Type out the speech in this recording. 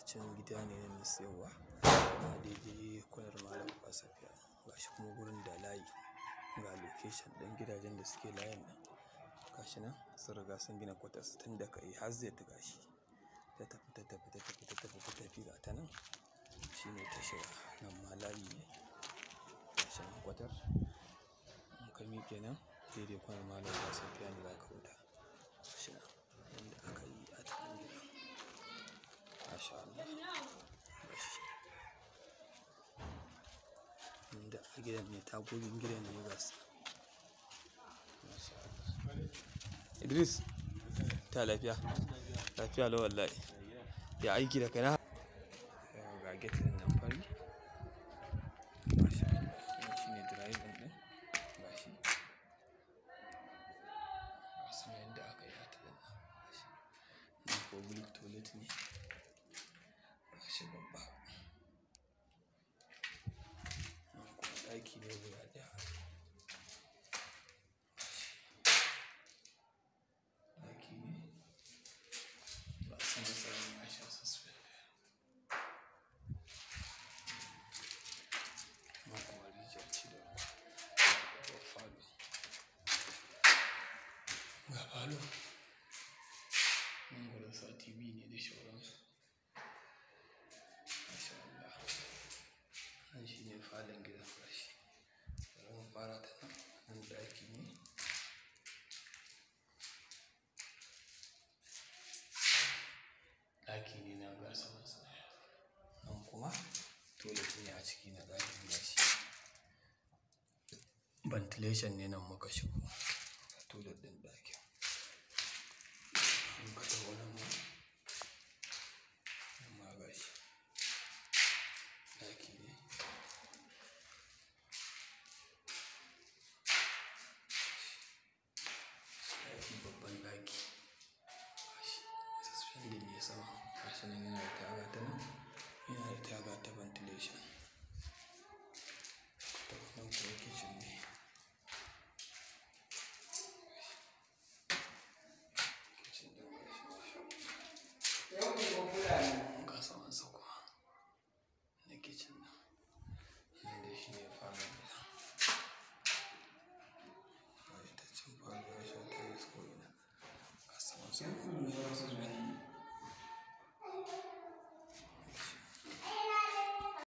can gida ne na siyarwa a daidai kwanar malam kwasafiya gashi kuma gurin da layi ga location ɗin gidajen da suke layin nan gashi nan sun riga sun gina kwatas tun da kai har zai ta gashi ta tafi ta tafi ta tafi ta tafi ta tafi ga ta nan shine ta shiga nan ma layi ne gashi nan kwatar in ka miƙe nan daidai kwanar malam kwasafiya ne za ka wuta gashi nan yanda aka yi a cikin gida masha Allah gashi inda a gidan ne tagogin gidan ne ga su masha Allah Idris ta lafiya lafiya lau wallahi ya aiki da kai na ga gate din nan fari masha Allah wannan shine drive din din gashi gasu nan yanda aka yi ta din nan gashi nan public toilet ne gashi babba nan kuma ɗaki ne guda ɗaya ɗaki ne ba a san tsaron ya sha suspend nan kuma rijiya ce da ruwa ga falo ga falo nan gurin sa tv ne da shauransu masha Allah nan shi ne falon gidan gashi bari mu fara ta nan nan ɗaki ne ɗaki ne na ga saman sa nan kuma toilet ne a ciki na ɗakin gashi ventilation ne nan muka shigo ga toilet ɗin ɗakin in ka taho nan ma nan ma gashi ɗaki ne ɗaki babban ɗaki gashi suspended ne sama gashi nan yana da taga ta nan yana da taga ta ventilation ta nan kuma kitchen